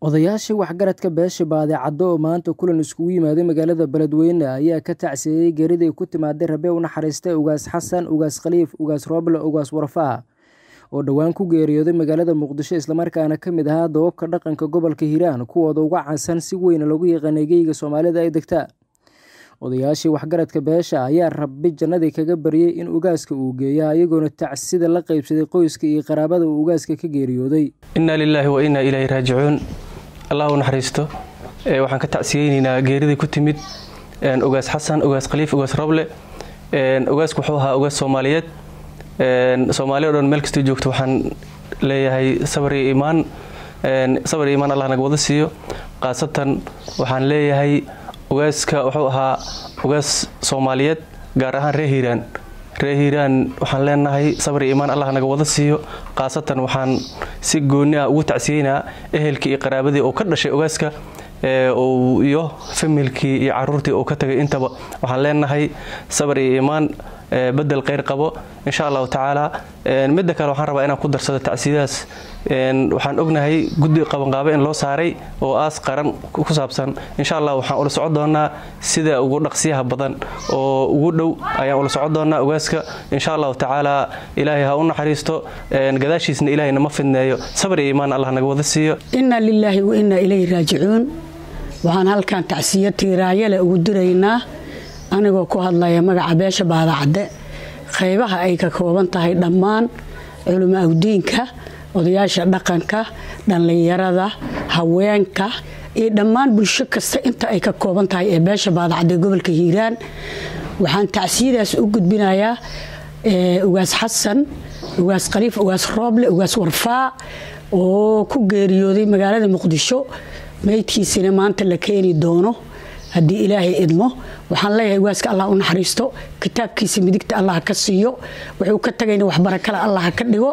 Odayaashii waxgaradka beesha Baadhacaddo oo maanta kulan isugu yimaaday magaalada Beledweyne ayaa ka tacsiyeeyay geeridii ku timaaday Rabe u naxariistay Ugaas Xasan, Ugaas Khaliif, Ugaas Rooble, Ugaas Warfaa oo dhowaan ku geeriyooday magaalada Muqdisho islamarkaana ka mid ahaa doobabka dhaqanka gobolka Hiiraan kuwooda ugu caansan si weyn loogu yaqaanay geyiga Soomaalida ay degta. Odayaashii waxgaradka beesha ayaa Rabbi jannadii kaga baryay in ugaaska uu geeyo ayagoona tacsida la qaybsaday qoyska iyo qaraabada uu ugaaska ka geeriyooday. innaa lilaahi wa innaa ilaahi raajicuun allah u naxariisto waxaan ka tacsiyeynaynaa geeridii ku timid ugaas xasan ugaas khaliif ugaas roble ugaasku wuxuu ahaa ugaas soomaaliyeed soomaaliya o dhan meel kastoo joogto waxaan leeyahay sabar iyo iimaan sabar iyo iimaan allah naga wada siiyo khaasatan waxaan leeyahay ugaaska wuxuu ahaa ugaas soomaaliyeed gaar ahaan reer hiiraan reer hiiraan waxaan leenahay sabar iyo iimaan allah naga wada siiyo khaasatan waxaan si gooni ah ugu tacsiyeynaa ehelkii iyo qaraabadii uu ka dhashay ugaaska iyo familkii iyo caruurtii uu ka tagay intaba waxaan leenahay sabar iyo iimaan bedel kheyr qabo insha allahu tacaala midda kale waxaan rabaa inaan ku darsado tacsiyadaas waxaan ognahay guddi qabanqaabe in loo saaray oo aas qaran ku saabsan insha allah waxaan ula socon doonaa sida ugu dhaqsiyaha badan oo ugu dhow ayaan ula socon doonaa ugaaska insha allahu tacaala ilaahay ha u naxariisto gadaashiisna ilaahay nama fidneeyo sabar iyo iimaan allah naga wada siiyo inna lilaahi wa innaa ilayhi raajicuun waxaan halkan tacsiyo tiiraayale ugu diraynaa anigoo ku hadlaya magaca beesha baadacadde qaybaha ay ka kooban tahay dhammaan culimo awdiinka odayaasha dhaqanka dhallinyarada haweenka iyo dhammaan bulsho kasta inta ay ka kooban tahay ee beesha baadacadde gobolka hiiraan waxaan tacsiyadaas u gudbinayaa ugaas xasan ugaas khaliif ugaas rooble ugaas warfaa oo ku geeriyooday magaalada muqdisho meydkiisina maanta la keeni doono haddii ilaahay idmo waxaan leeyahay ugaaska allah u naxariisto kitaabkiisa midigta allah ka siiyo wuxuu ka tagayna waxbarakale allah ka dhigo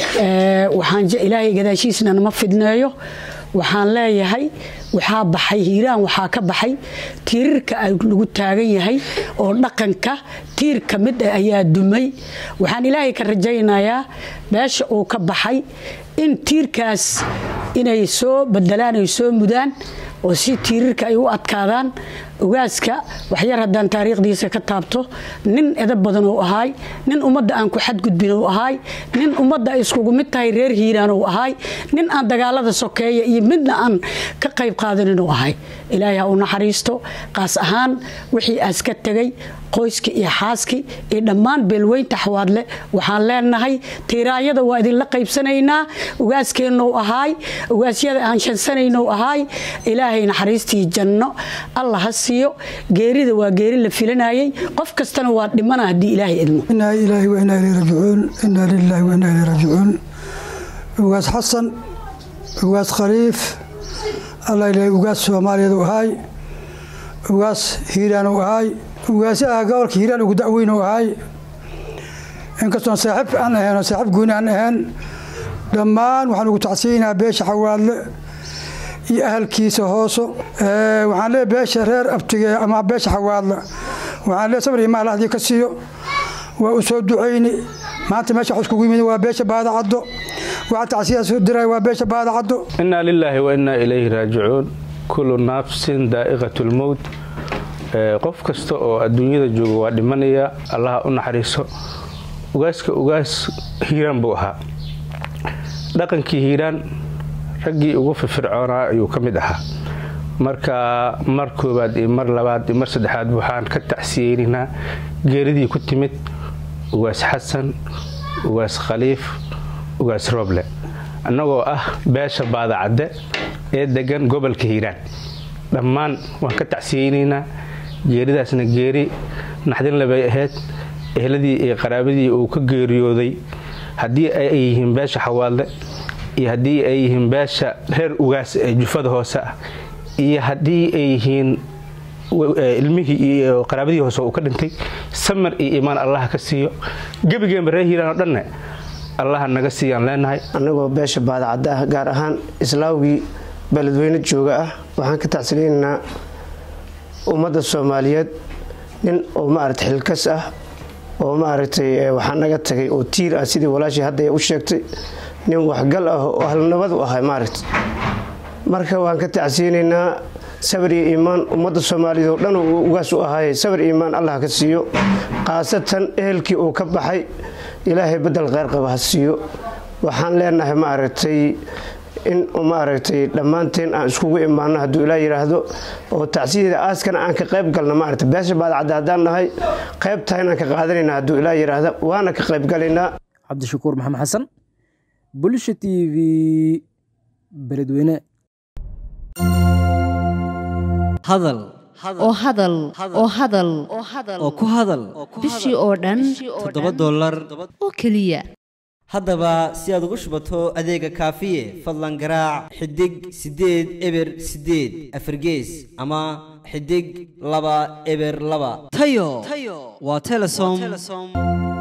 ilaahay gadaashiisna nama fidneeyo waxaan leeyahay waxaa baxay hiiraan waxaa ka baxay tiirarka lagu taagan yahay oo dhaqanka tiir ka mid ah ayaa dumay waxaan ilaahay ka rajaynayaa meesha uu ka baxay in tiirkaas inay soo bedelaan ay soo mudaan oo si tiirarka ay u adkaadaan ugaaska waxyar haddaan taariikhdiisa ka taabto nin edab badan uu ahaay nin ummadda aan ku xadgudbin uu ahaay nin ummadda ay iskugu mid tahay reer hiiraan uu ahaay nin aan dagaalada sokeeya iyo midna aan ka qayb qaadanin uu ahay ilaahay ha u naxariisto qaas ahaan wixii aas ka tegay qoyskii iyo xaaskii iyo dhammaan beelweynta xawaadle waxaan leenahay tiiraayada waa idinla qaybsanaynaa ugaaskeennou ahaay ugaasyada aan shansanaynou ahaay ilaahay naxariistii janno allah ha siiyo geerida waa geeri la filanayay qof kastana waa dhimana haddii ilaahay idmo inaa ilaahi wa inaa ilay raajicuun inaa lilaahi wa inaa ilay raajicuun ugaas xasan ugaas khaliif allah ilaahay ugaas soomaaliyeed u ahaay ugaas hiiraan u ahaay ugaasi ah gobolka hiiraan ugu dacweyn u ahaay inkastoon saaxiib aan ahayn oo saaxiib gooni aan ahayn dhammaan waxaan ugu tacsiyeynaa beesha xawaadle iyo ahalkiisa hooso waxaan leeyahay beesha reer abtige ama beesha xawaadle waxaan leeyahay sabr imaan lahdii ka siiyo waa u soo ducayni maanta meesha wax iskugu yimid waa beesha baadacaddo waxaa tacsiyaas u diray waa beesha baadacaddo innaa lilaahi wa innaa ilayhi raajicuun kullu nafsin daa'iqat lmowt qof kasta oo adduunyada jooga waa dhimanaya allaha u naxariiso ugaaska ugaas hiiraan buu ahaa dhaqankii hiiraan raggii ugu firfircoonaa ayuu ka mid ahaa marka mar koobaad iyo mar labaad iyo mar saddexaad waxaan ka tacsiyeynaynaa geeridii ku timid ugaas xasan ugaas khaliif ugaas rooble annagoo ah beesha baadacadde ee degan gobolka hiiraan dhammaan waan ka tacsiyeynaynaa geeridaasna geeri naxdinle bay ahayd ehladii iyo qaraabadii uu ka geeriyooday haddii ay yihiin beesha xawaadle iyo haddii ay yihiin beesha reer ugaas ee jufada hoose ah iyo haddii ay yihiin ilmihii iyo qaraabadii hoose uu ka dhintay samar iyo iimaan allaha ka siiyo gebigeenba reer hiiraan oo dhanne allaha naga siiyaan leenahay annagoo beesha baadacadda ah gaar ahaan islaawgii beledweyne jooga ah waxaan ka tacsiliinaynaa ummadda soomaaliyeed nin oo maaragtay xilkas ah oo maaragtay waxaa naga tagay oo tiir ah sidii walaashii hadda u sheegtay nin waxgal ah oo ahlnabad u ahay maaragtay marka waan ka tacsiyeynaynaa sabir iyo iimaan ummadda soomaaliyeed oo dhan uu ugaas u ahaayay sabir iyo iimaan allah ka siiyo khaasatan ehelkii uu ka baxay ilaahay bedel kheyr qaba ha siiyo waxaan leenahay maaragtay in maaragtay dhammaanteen aan iskugu imaano hadduu ilaa yidhaahdo oo tacsiyadeeda aaskana aan ka qayb galno maaragtay beesha baadacadda haddaan nahay qaybtaha inaan ka qaadanayna hadduu ilaa yidhaahdo waana ka qayb galaynaa cabdishakuur maxamed xasan bulsha t v beledweyne hadal oo hadal oo hadal oo ku hadal bishii oo dhan toddoba dollar oo keliya haddaba si aad ugu shubato adeega kaafiye fadlan garaac xidig siddeed eber siddeed afargees ama xidig laba eber laba tayo waa telesom